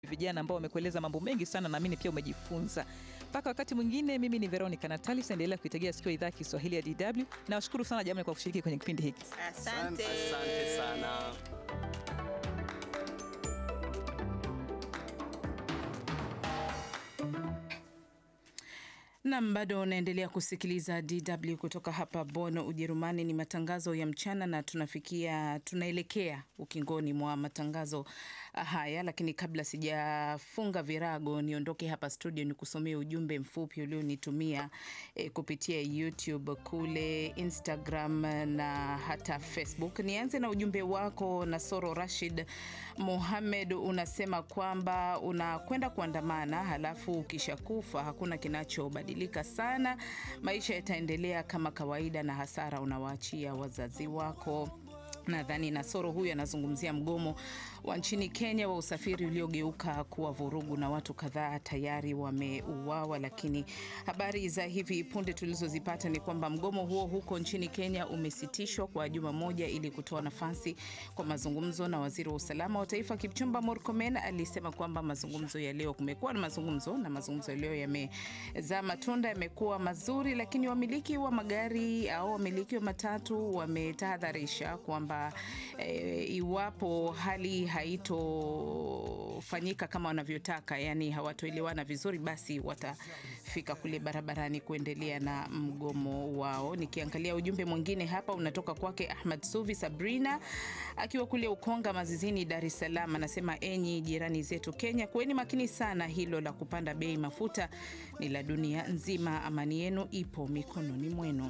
vijana ambao wamekueleza mambo mengi sana, naamini pia umejifunza. Mpaka wakati mwingine, mimi ni Veronica Natalis, endelea kuitegea sikio idhaa ya Kiswahili ya DW. Nawashukuru sana jamani kwa kushiriki kwenye kipindi hiki. Asante. Asante sana. Nam, bado unaendelea kusikiliza DW kutoka hapa Bonn, Ujerumani. Ni matangazo ya mchana na tunafikia tunaelekea ukingoni mwa matangazo haya, lakini kabla sijafunga virago niondoke hapa studio, ni kusomea ujumbe mfupi ulionitumia e, kupitia YouTube kule Instagram na hata Facebook. Nianze na ujumbe wako Nasoro Rashid Mohamed, unasema kwamba unakwenda kuandamana, halafu ukishakufa hakuna kinachobadilika sana, maisha yataendelea kama kawaida na hasara unawaachia wazazi wako. Nadhani Nasoro huyu anazungumzia mgomo wa nchini Kenya wa usafiri uliogeuka kuwa vurugu na watu kadhaa tayari wameuawa. Lakini habari za hivi punde tulizozipata ni kwamba mgomo huo huko nchini Kenya umesitishwa kwa juma moja ili kutoa nafasi kwa mazungumzo, na waziri wa usalama wa taifa Kipchumba Murkomen alisema kwamba mazungumzo ya leo, kumekuwa na mazungumzo na mazungumzo ya leo yamezaa matunda, yamekuwa mazuri, lakini wamiliki wa magari au wamiliki wa matatu wametahadharisha kwamba E, iwapo hali haitofanyika kama wanavyotaka, yani hawatoelewana vizuri, basi watafika kule barabarani kuendelea na mgomo wao. Nikiangalia ujumbe mwingine hapa unatoka kwake Ahmad Suvi Sabrina akiwa kule Ukonga Mazizini, Dar es Salaam, anasema enyi jirani zetu Kenya, kuweni makini sana, hilo la kupanda bei mafuta ni la dunia nzima. Amani yenu ipo mikononi mwenu.